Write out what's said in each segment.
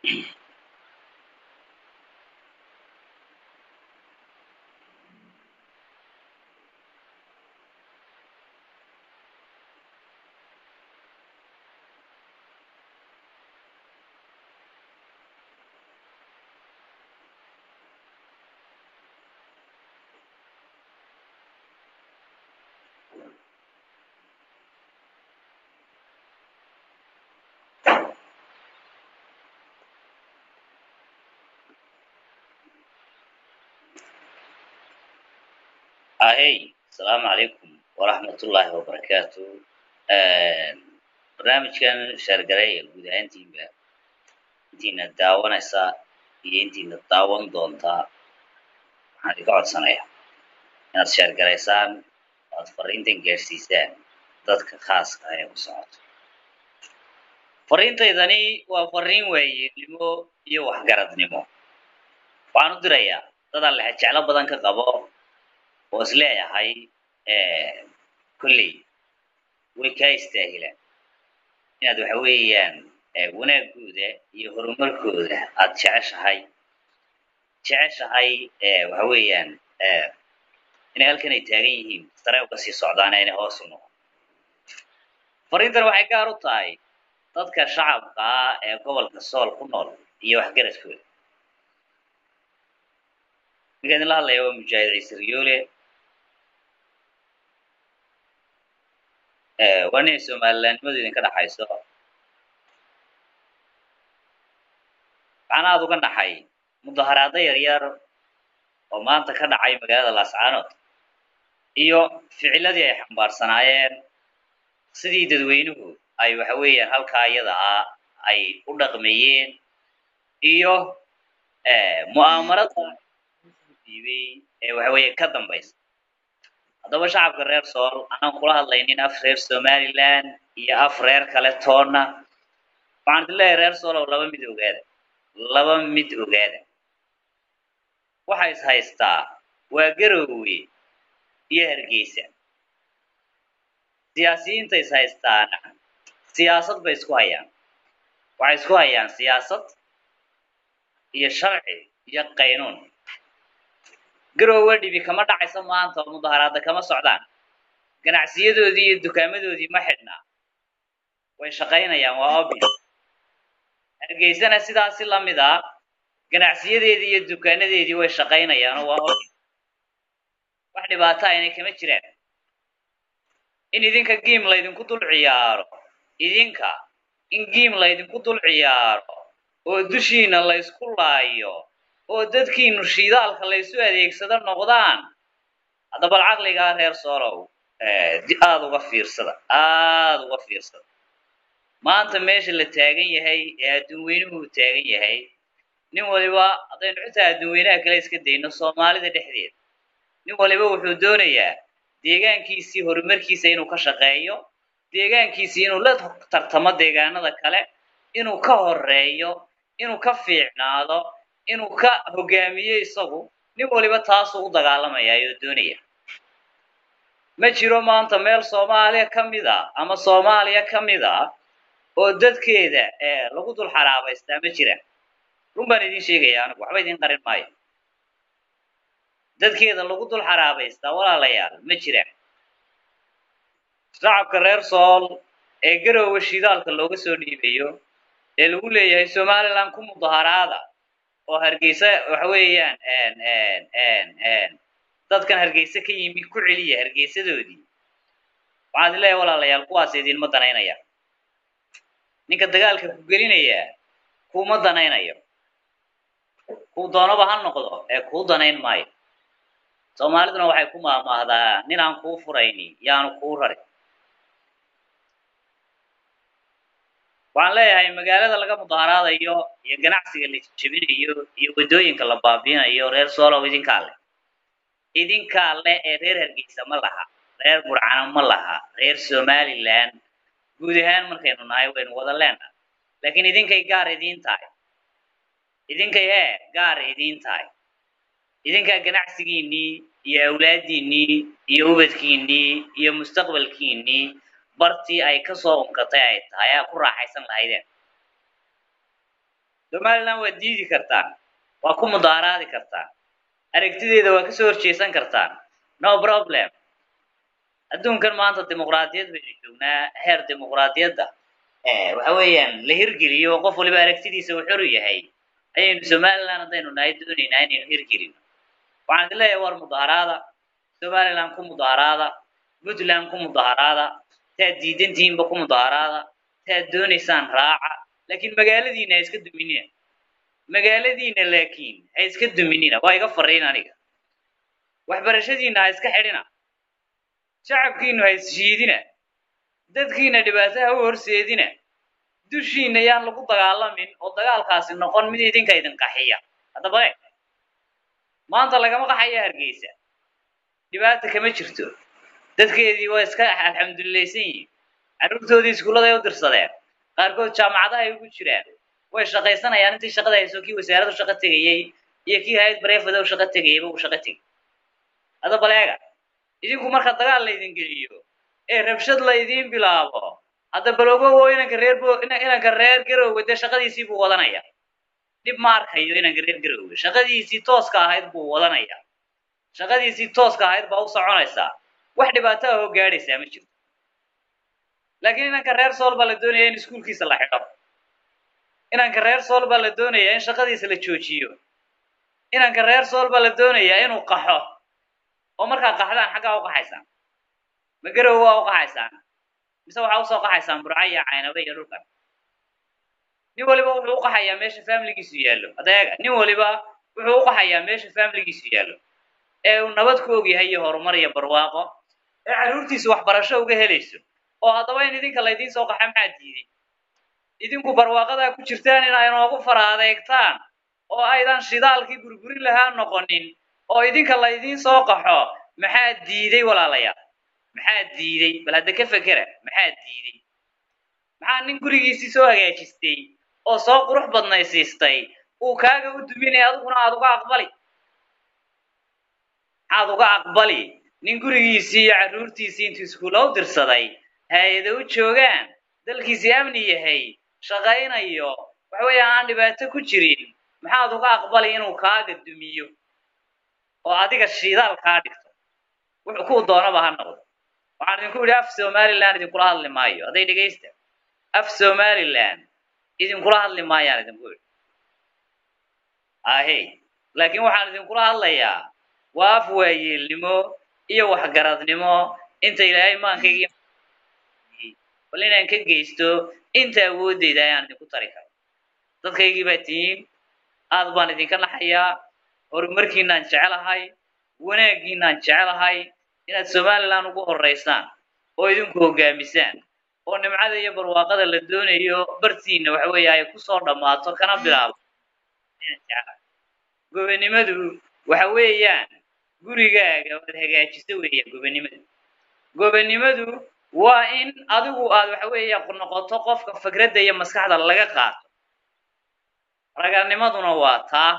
ahey asalaamu calaykum waraxmatullaahi wabarakaatu barnaamijkan shaargareeya guud ahaantiinba intiina daawanaysaa iyo intiina daawan doontaa waxaan idinka codsanayaa inaad shaargaraysaan oo aad fariintan gaadhsiisaan dadka khaaska ah ee ku socoto fariintaydani waa fariin waayeelnimo iyo waxgaradnimo waxaan u dirayaa dadaan lexe jeclo badan ka qabo oo is leeyahay kolley way kaa istaahilaan inaad waxa weeyaan wanaagooda iyo horumarkooda aad jeceshahay jeceshahay waxa weeyaan inay halkan ay taagan yihiin sare uga sii socdaan inay hoos u noqon fariintan waxay gaar u tahay dadka shacabka ah ee gobolka sool ku nool iyo waxgaradkooda ninka idinla hadlaya waa mujaahid ciise riyoole waa ninay somalilaannimadu idinka dhaxayso waxaan aada uga naxay mudaharaado yaryar oo maanta ka dhacay magaalada laascaanood iyo ficiladii ay xambaarsanaayeen sidii dadweynuhu ay waxa weeyaan halkaa iyada ah ay u dhaqmayeen iyo mu'aamarada diibay ee waxa weeye ka dambaysa haddaba shacabka reer sool anaan kula hadlaynin af reer somaliland iyo af reer kale toonna waxaan idin leeyahay reer sool oo laba mid ogaada laba mid ogaada waxa is haystaa waa garoowe iyo hargeysa siyaasiyiinta is haystaana siyaasad bay isku hayaan waxay isku hayaan siyaasad iyo sharci iyo qaynuun garoowe dhibi kama dhacayso maanta oo mudaharaada kama socdaan ganacsiyadoodii iyo dukaamadoodii ma xidhnaa way shaqaynayaan waa obvious hargeysana sidaasi lamid a ganacsiyadeedii iyo dukaanadeedii way shaqaynayaanoo waa obvious wax dhibaato aynay kama jiraan in idinka giim laydinku dul ciyaaro idinka in giim laydinku dul ciyaaro oo dushiina laysku laayo oo dadkiinu shiidaalka laysu adeegsado noqdaan hadda bal caqligaa reer soolow aada uga fiirsada aada uga fiirsada maanta meesha la taagan yahay ee adduunweynuhu taagan yahay nin waliba haddaynu xitaa adduunweynaha kale iska dayno soomaalida dhexdeeda nin waliba wuxuu doonayaa deegaankiisii horumarkiisa inuu ka shaqeeyo deegaankiisii inuu la tartamo deegaanada kale inuu ka horeeyo inuu ka fiicnaado inuu ka hogaamiyo isagu nin waliba taasuu u dagaalamayaa oo doonaya ma jiro maanta meel soomaaliya ka mid a ama soomaaliya ka mid a oo dadkeeda lagu dul xaraabaystaa ma jiraan run baan idin sheegaya anigu waxba idin qarin maayo dadkeeda lagu dul xaraabaystaa walaalayaal ma jiraan shacabka reer sool ee garoowe shidaalka looga soo dhiibayo ee lagu leeyahay somaliland ku mudaharaada oo hargeysa waxa weeyaan dadkan hargeysa ka yimi ku celiya hargeysadoodii waxaan idin leeyahay walaalayaal kuwaas idinma danaynaya ninka dagaalka ku gelinaya kuuma danaynayo kuu doonaba ha noqdo ee kuu danayn maayo soomaaliduna waxay ku maahmaahdaa nin aan kuu furayni yaanu kuu rarin waxaan leeyahay magaalada laga mudaharaadayo iyo ganacsiga la jebinayo iyo waddooyinka la baabiinayo reer soolow idinkaa leh idinkaa leh ee reer hargeysa ma laha reer burcano ma laha reer somaliland guud ahaan markaynu nahay waynu wada leenahay laakiin idinkay gaar idiin tahay idinkay hee gaar idiin tahay idinkaa ganacsigiinnii iyo awlaaddiinnii iyo ubadkiinnii iyo mustaqbalkiinnii bartii ay kasoo unkatay ay tahay aa ku raaxaysan lahaydeen somaliland waad diidi kartaan waa ku mudaaraadi kartaan aragtideeda waa kasoo horjeesan kartaan no problem adduunkan maanta dimuqraadiyad baynu joognaa heer dimuqraadiyadda waxa weeyaan la hirgeliyo oo qof waliba aragtidiisa uu xor yahay ayaynu somaliland haddaynu nahay doonaynaa inaynu hirgelino waxaan idin leeyahay war mudaaraada somaliland ku mudaaraada puntland ku mudaaraada taad diidantihiinba ku mudaaraada taad doonaysaan raaca laakiin magaaladiina ha iska duminina magaaladiina laakiin ha iska duminina waa iga fariin aniga waxbarashadiina ha iska xidhina shacabkiinu ha isshiidina dadkiina dhibaato ha u horseedina dushiina yaan lagu dagaalamin oo dagaalkaasi noqon mid idinka idin qaxiya haddaba e maanta lagama qaxaya hargeysa dhibaata kama jirto dadkeedii waa iska alxamdulilaysan yihiin carruurtoodii iskuulladay u dirsadeen qaarkood jaamacadahay ugu jiraan way shaqaysanayaan intii shaqada hayso kii wasaaradu shaqo tegayey iyo kii hay-ad bareefada u shaqo tegayeyba uu shaqo tegay hadda baleega idinku marka dagaal laydin geliyo ee rabshad laydiin bilaabo hadda balogowo inanka reer bo inanka reer garowga dee shaqadiisii buu wadanaya dhib ma arkayo inanka reer garowga shaqadiisii tooska ahayd buu wadanaya shaqadiisii tooska ahayd baa u soconaysaa wax dhibaato ah oo gaadhaysaa ma jirto laakiin inanka reer sool baa la doonaya in iskuulkiisa la xidho inanka reer sool baa la doonaya in shaqadiisa la joojiyo inanka reer sool baa la doonayaa inuu qaxo oo markaa qaxdaan xaggaa u qaxaysaan ma garow waa u qaxaysaan mise waxaa usoo qaxaysaan burca iyo caynabe iyo dhulkan nin waliba wuxuu u qaxayaa meesha familigiisu yaallo adeega nin waliba wuxuu u qaxayaa meesha familigiisu yaallo ee uu nabad ku ogyahay iyo horumar iyo barwaaqo ee carruurtiisu waxbarasho uga helayso oo haddaba in idinka laydiin soo qaxa maxaa diiday idinku barwaaqadaa ku jirtaan in ay noogu fara adeegtaan oo aydan shidaalkii burburin lahaa noqonin oo idinka laydiin soo qaxo maxaa diiday walaalayaal maxaa diiday bal hadda ka fekera maxaa diiday maxaa nin gurigiisii soo hagaajistay oo soo qurux badnaysiistay uu kaaga u duminaya adiguna aada uga aqbali maxaad uga aqbali nin gurigiisii iyo carruurtiisii intuu iskuulla u dirsaday hay-ada u joogaan dalkiisii amni yahay shaqaynayo waxa weeya aan dhibaato ku jirin maxaad uga aqbali inuu kaaga dumiyo oo adiga shidaal kaa dhigto wuxuu kuu doonaba ha noqdo waxaan idinku yidhi af somaliland idinkula hadli maayo hadday dhegaysta af somaliland idinkula hadli maayaan idinku yidhi ahey laakiin waxaan idinkula hadlayaa waa af waayeelnimo iyo waxgaradnimo inta ilaahay maankaygi bal inaan ka geysto inta awoodeyda ayaan idinku tari karo dadkaygii baa tihiin aad baan idinka naxayaa horumarkiinaan jecelahay wanaaggiinaan jecelahay inaad somaliland ugu horeysaan oo idinku hogaamisaan oo nimcada iyo barwaaqada la doonayo bartiina waxa weeye ay kusoo dhammaato kana bilaabo inaan jecelahay gobanimadu waxa weeyaan gurigaaga waad hagaajiso weeyaan gobanimadu gobanimadu waa in adigu aad waxa weeya noqoto qofka fikradda iyo maskaxda laga qaato raganimaduna waa taa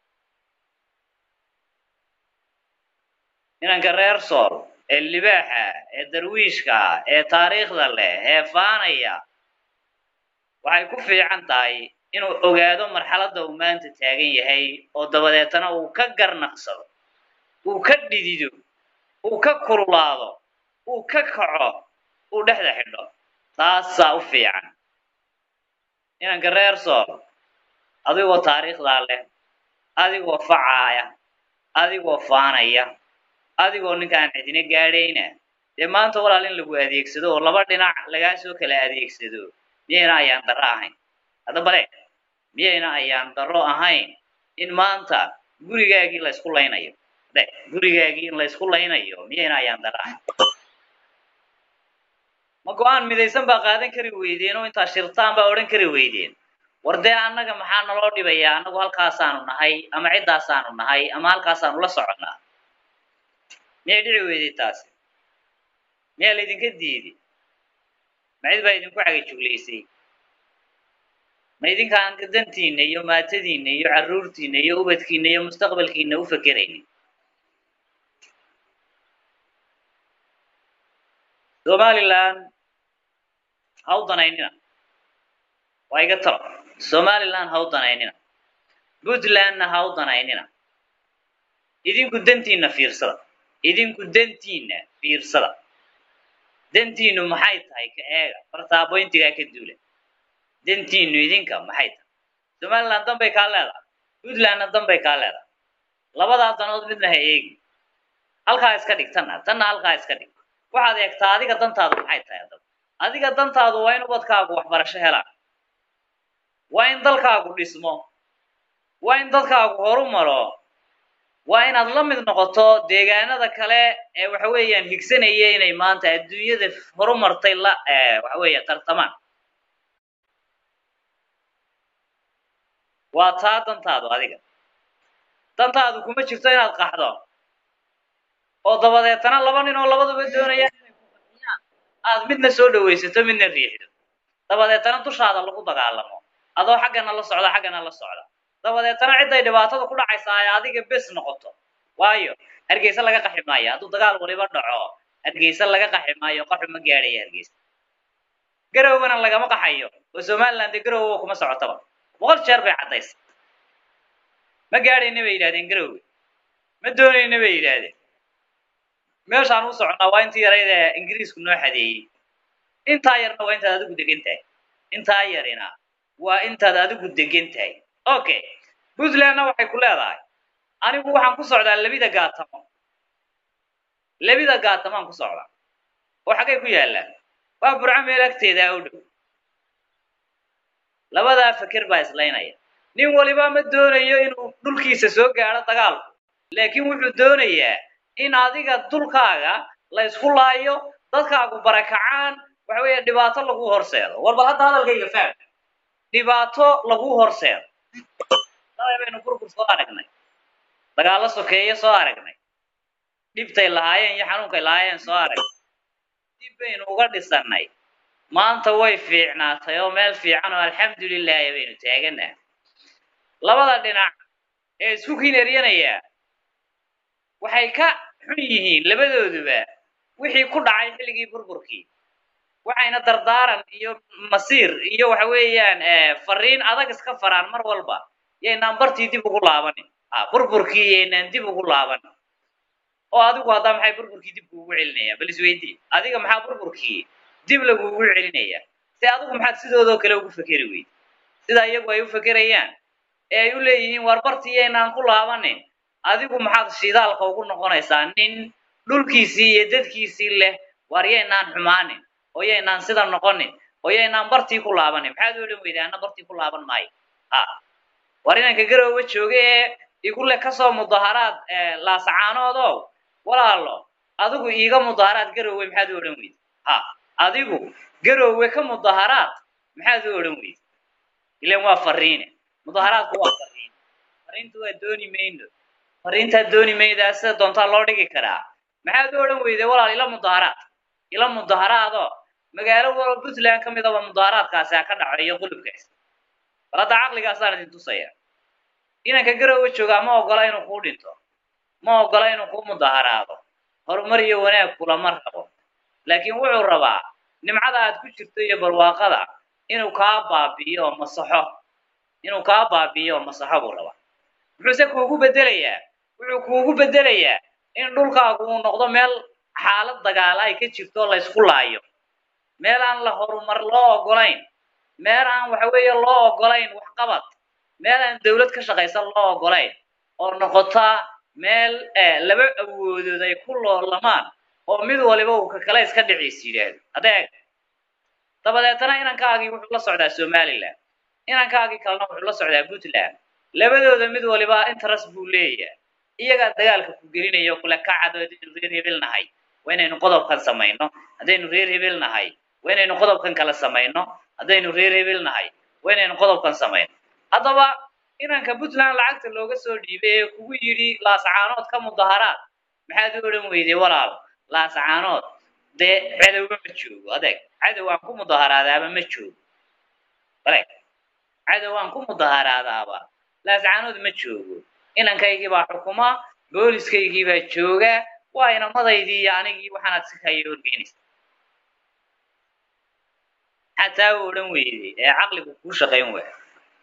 inanka reer sool ee libaaxa ee darwiishka ee taariikhda leh ee faanaya waxay ku fiican tahay inuu ogaado marxaladda uu maanta taagan yahay oo dabadeetana uu ka garnaqsado uu ka dhidido uu ka kululaado uu ka kaco uu dhexda xidho taasaa u fiican inanka reer sool adigoo taariikhdaa leh adigoo facaaya adigoo faanaya adigoo ninkaan cidina gaadhayna dee maanta walaal in lagu adeegsado oo laba dhinac lagaa soo kala adeegsado miyayna ayaan darro ahayn hadda bale miyayna ayaan darro ahayn in maanta gurigaagii la ysku laynayo de gurigaagii in la ysku laynayo miyayna ayaan darro ahayn ma go-aan midaysan baa qaadan kari weydeen oo intaa shirtaan baa odhan kari weydeen war dee annaga maxaa naloo dhibayaa annagu halkaasaanu nahay ama ciddaasaanu nahay ama halkaasaanu la soconnaa miyay dhici weyday taasi miyaa laydinka diiday ma cid baa idinku cagajuglaysay ma idinkaan dantiinna iyo maatadiinna iyo carruurtiinna iyo ubadkiinna iyo mustaqbalkiinna u fakeraynin somaliland ha u danaynina waa iga talo somaliland ha u danaynina puntlandna ha u danaynina idinku dantiinna fiirsada idinku dantiinna fiirsada dantiinu maxay tahay ka eega fartaaboyntigaa ka duula dantiinu idinka maxay tahay somaliland danbay kaa leedahay puntlandna danbay kaa leedahay labadaa danood midna ha eegi halkaa iska dhig tanna tanna halkaa iska dhig waxaad eegtaa adiga dantaadu maxay tahay haddaba adiga dantaadu waa in ubadkaagu waxbarasho helaan waa in dalkaagu dhismo waa in dadkaagu horu maro waa inaad la mid noqoto deegaanada kale ee waxa weeyaan higsanaya inay maanta adduunyada horumartay la waxa weeya tartamaan waa taa dantaadu adiga dantaadu kuma jirto inaad qaxdo oo dabadeetana laba nin oo labaduba doonayaan inay ku qaxiyaan aad midna soo dhawaysato midna riixdo dabadeetana dushaada lagu dagaalamo adoo xaggana la socda xaggana la socda dabadeetana cidday dhibaatada ku dhacaysaa ay adiga bes noqoto waayo hargeysa laga qaxi maayo hadduu dagaal waliba dhaco hargeysa laga qaxi maayo qaxu ma gaadhaya hargeysa garowgana lagama qaxayo oo somaliland dee garowga kuma socotaba boqol jeer bay caddaysa ma gaadhayna bay yidhahdeen garowga ma doonayna bay yidhaahdeen meeshaan u soconnaa waa intii yarayd ee ingiriisku noo xadeeyey intaa yarna waa intaad adigu degan tahay intaa yarina waa intaad adigu degan tahay okay puntlandna waxay ku leedahay anigu waxaan ku socdaa labida gaatamo labida gaatamaan ku socdaa oo xaggay ku yaallaan waa burco meel agteedaa u dhow labadaa feker baa islaynaya nin waliba ma doonayo inuu dhulkiisa soo gaadho dagaalku laakiin wuxuu doonayaa in adiga dulkaaga la isku laayo dadkaagu barakacaan waxa weeye dhibaato lagu horseedo war bal hadda hadalkayga faam dhibaato lagu horseedo dalay baynu burbur soo aragnay dagaallo sokeeye soo aragnay dhibtay lahaayeen iyo xanuunkay lahaayeen soo aragnay dib baynu uga dhisannay maanta way fiicnaatay oo meel fiican oo alxamdulilaahi baynu taaganaha labada dhinac ee isku kineryanayaa waxay ka xun yihiin labadooduba wixii ku dhacay xilligii burburkii waxayna dardaaran iyo masiir iyo waxa weeyaan fariin adag iska faraan mar walba yaynaan bartii dib ugu laabanin burburkii yaynaan dib ugu laabanin oo adigu haddaa maxay burburkii dib kuugu celinayaan bal isweydii adiga maxaa burburkii dib laguugu celinaya si adigu maxaad sidoodoo kale ugu fekeri weyd sida iyagu ay u fekerayaan ee ay u leeyihiin war bartii yaynaan ku laabanin adigu maxaad shidaalka ugu noqonaysaa nin dhulkiisii iyo dadkiisii leh war yaynaan xumaanin oo yaynaan sida noqonin oo yaynaan bartii ku laabanin maxaad odhan weyday anna bartii ku laaban maayo a war inanka garooba jooga ee igu leh kasoo mudaharaad laasacaanoodow walaalo adigu iiga mudaharaad garoowe maxaad u odhan weyday ha adigu garoowe ka mudaharaad maxaad u odhan weyday ilan waa fariine mudaharaadku waa fariin fariintu waa dooni mayno fariintaa dooni maydaa sida doontaa loo dhigi karaa maxaad u odhan weyday walaal ila mudaharaad ila mudaharaadoo magaalo walo puntland ka midaba mudaharaadkaasi ha ka dhaco iyo qulubkaas bal hadda caqligaasaan idin tusaya inanka garoowe joogaa ma ogola inuu kuu dhinto ma ogola inuu kuu mudaharaado horumar iyo wanaag kulama rabo laakiin wuxuu rabaa nimcada aad ku jirto iyo barwaaqada inuu kaa baabi'iyo oo masaxo inuu kaa baabi'iyo oo masaxo buu rabaa muxuuse kuugu bedelayaa wuxuu kuugu bedelayaa in dhulkaagu uu noqdo meel xaalad dagaala ay ka jirto la ysku laayo meel aan la horumar loo ogolayn meel aan waxa weeye loo ogolayn waxqabad meel aan dawlad ka shaqaysan loo ogolayn oo noqota meel laba awoodood ay ku loolamaan oo mid waliba uu ka kale iska dhiciis yidhaahdo adeeg dabadeetana inankaagii wuxuu la socdaa somaliland inankaagii kalena wuxuu la socdaa puntland labadooda mid waliba interest buu leeyahay iyagaa dagaalka ku gelinaya oo kule kacad haddaynu reer hebel nahay waa inaynu qodobkan samayno haddaynu reer hebel nahay waa inaynu qodobkan kala samayno haddaynu reer hebel nahay waa inaynu qodobkan samayno haddaba inanka puntland lacagta looga soo dhiibay ee kugu yidhi laasacaanood ka mudaharaad maxaad u odhan weyday walaal laasacaanood dee cadowba ma joogo adeeg cadow aan ku mudaharaadaaba ma joogo adeeg cadow aan ku mudaharaadaaba laasacaanood ma joogo inankaygii baa xukuma booliskaygii baa jooga waa inamadaydii iyo anigii waxaanaad si kaya horgeynaysa maxaad taa u odhan weyday ee caqligu kuu shaqayn waaya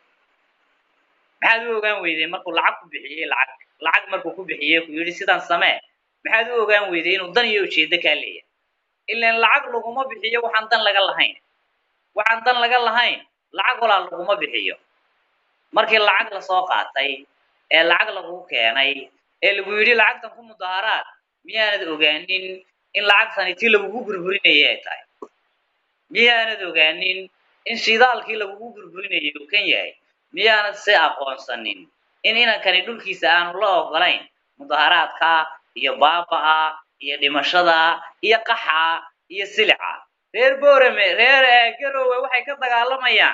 maxaad u ogaan weyday markuu lacag ku bixiyey lacag lacag markuu ku bixiyey ku yidhi sidan samee maxaad u ogaan weyday inuu dan iyo ujeeddo kaa leeyahay ilaan lacag laguma bixiyo waxaan dan laga lahayn waxaan dan laga lahayn lacag walaa laguma bixiyo markii lacag lasoo qaatay ee lacag lagu keenay ee lagu yidhi lacagtan ku mudaaharaad miyaanad ogaanin in lacagtani tii lagugu burburinayay ay tahay miyaanad ogaanin in shidaalkii lagugu burburinayay uu kan yahay miyaanad si aqoonsanin in inankani dhulkiisa aanu la ogolayn mudaaharaadka iyo baaba'a iyo dhimashada iyo qaxa iyo silica reer boorame reer garowe waxay ka dagaalamayaan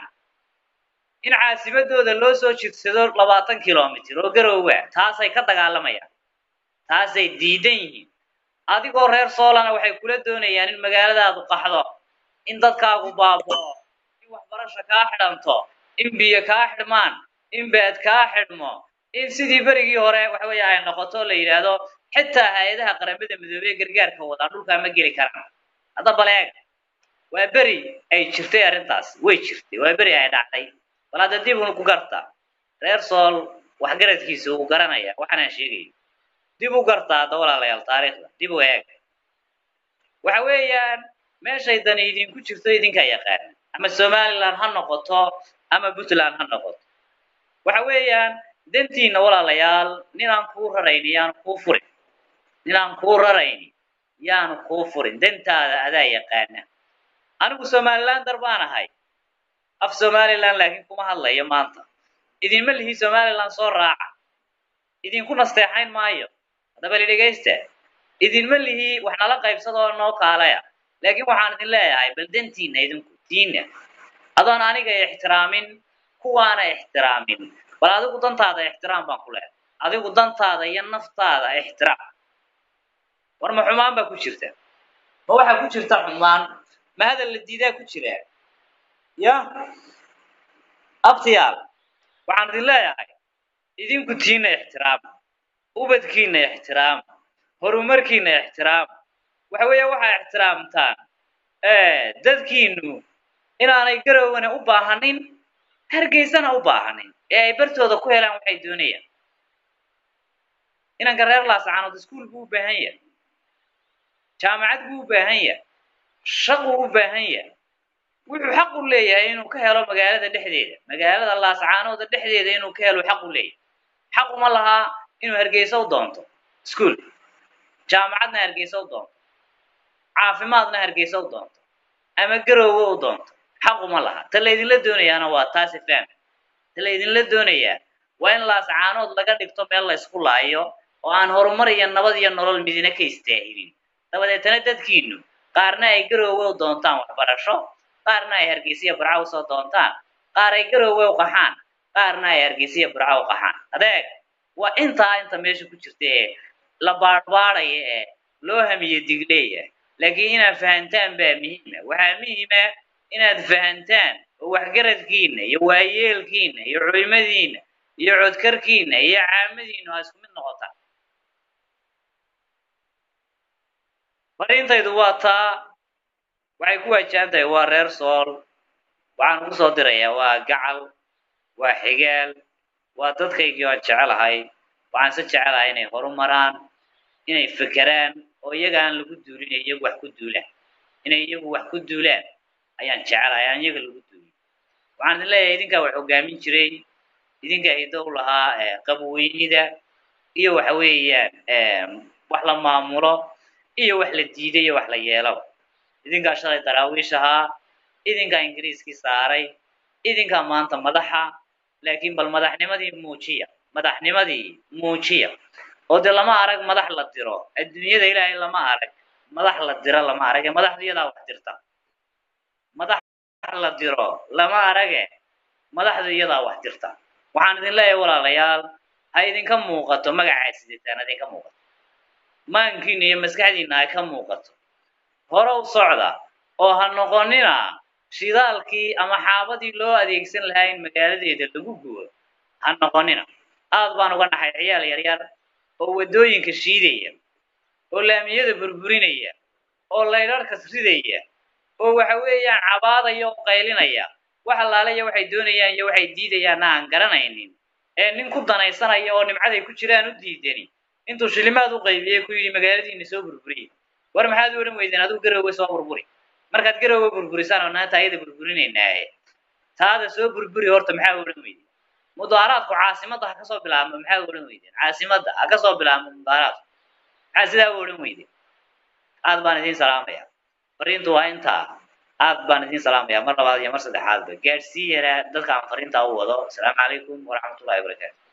in caasimadooda loo soo jirsado labaatan kilomitr oo garowa taasay ka dagaalamayaan taasay diidan yihiin adigoo reer soolana waxay kula doonayaan in magaaladaadu qaxdo in dadkaagu baabao in waxbarasho kaa xidhanto in biyo kaa xidhmaan in baad kaa xidhmo in sidii berigii hore waxa weeye ay noqoto la yidhaahdo xitaa hay-adaha qaramada midoobey gargaarka wadaa dhulkaa ma geli karaan hadda baleega waa beri ay jirtay arrintaas way jirtay waa beri ay dhacday bal hadda dib unu ku garta reer sool waxgaradkiisa uu garanaya waxaanaan sheegayo dib u garta hadda walaalayaal taariikhda dib u eeg waxa weeyaan meeshay dani idinku jirto idinkaa yaqaana ama somaliland ha noqoto ama puntland ha noqoto waxa weeyaan dantiina walaalayaal ninaan kuu rarayni yaanu kuu furin ninaan kuu rarayni yaanu kuu furin dantaada adaa yaqaana anigu somalilander baan ahay af somaliland laakiin kuma hadlayo maanta idinma lihi somaliland soo raaca idinku nasteexayn maayo haddaba li dhegaysta idinma lihi wax nala qaybsadoo noo kaalaya laakiin waxaan idin leeyahay bal dantiina idinku diina adoon aniga ixtiraamin kuwaana ixtiraamin bal adigu dantaada ixtiraam baan ku leehay adigu dantaada iyo naftaada ixtiraam war ma xumaan baa ku jirta ma waxaa ku jirta xumaan ma hadal la diidaa ku jira ya abtiyaal waxaan idin leeyahay idinku tiina ixtiraama ubadkiina ixtiraama horumarkiina ixtiraama waxa weeya waxaa ixtiraamtaan dadkiinu inaanay garowana u baahanin hargeysana u baahanin ee ay bartooda ku helaan waxay doonayaan inanka reer laascaanood iskuol buu u baahan yahay jaamacad buu u baahan yahay shaquu u baahan yahay wuxuu xaq u leeyahay inuu ka helo magaalada dhexdeeda magaalada laascaanooda dhexdeeda inuu ka helo xaq u leeyahay xaq uma lahaa inuu hargeysa u doonto iskuol jaamacadna hargeysa u doonto caafimaadna hargeysa u doonto ama garoowe u doonto xaq uma laha ta laydinla doonayaana waa taasi fahmi ta laydinla doonayaa waa in laascaanood laga dhigto meel la ysku laayo oo aan horumar iyo nabad iyo nolol midina ka istaahilin dabadeetana dadkiinu qaarna ay garoowe u doontaan waxbarasho qaarna ay hargeysiya burca usoo doontaan qaar ay garoowe u qaxaan qaarna ay hargeysiya burca u qaxaan adeeg waa intaa inta meesha ku jirta ee la baadhbaadhaya ee loo hamiye digleeya laakiin inaad fahantaan baa muhiima waxaa muhiima inaad fahantaan oo waxgaradkiina iyo waayeelkiina iyo culimadiina iyo codkarkiina iyo caamadiinu ha isku mid noqotaan fariintaydu waa taa waxay ku waajahan tahay waa reer sool waxaan ugu soo dirayaa waa gacal waa xigaal waa dadkaygii aan jecelahay waxaan se jecelahay inay horumaraan inay fekeraan oo iyaga aan lagu duulin ee iyagu wax ku duulaan inay iyagu wax ku duulaan ayaan jecelahay aan iyaga lagu duulin waxaan idin leeyahay idinkaa wax hogaamin jiray idinkaa hido u lahaa qabweynida iyo waxa weeyaan wax la maamulo iyo wax la diiday iyo wax la yeelaba idinkaa shalay daraawiish ahaa idinkaa ingiriiskii saaray idinkaa maanta madaxa laakiin bal madaxnimadii muujiya madaxnimadii muujiya oo dee lama arag madax la diro adduunyada ilaahay lama arag madax la diro lama arag ee madaxdu iyadaa wax dirta madax la diro lama arage madaxdu iyadaa wax dirta waxaan idin leeyahay walaalayaal ha idinka muuqato magacaa sidataan idinka muuqato maankiina iyo maskaxdiina ha ka muuqato hore u socda oo ha noqonina shidaalkii ama xaabadii loo adeegsan lahaa in magaaladeeda lagu gubo ha noqonina aad baan uga naxay ciyaal yaryar oo waddooyinka shiidaya oo laamiyada burburinaya oo laydharhkas ridaya oo waxa weeyaan cabaadaya oo qaylinaya wax allaalaya waxay doonayaan iyo waxay diidayaanna aan garanaynin ee nin ku danaysanaya oo nimcaday ku jiraan u diidani intuu shilimaad u qaybiyey ku yidhi magaaladiina soo burburiye war maxaad u odhan weydeen adigu garowga soo burburi markaad garowga burburisaan oo naanta ayada burburinaynaaye taada soo burburi horta maxaa odhan weydeen mudaaraadku caasimadda ha kasoo bilaabmo maxaa odhan weydeen caasimadda ha kasoo bilaabmo mudaaraadku maxaa sidaa u odhan weydeen aad baan idiin salaamaya fariintu waa intaa aad baan idiin salaamaya mar labaad iyo mar saddexaadba gaadhsii yaraa dadka aan fariintaa u wado asalaamu calaykum waraxmatullahi wabarakaatu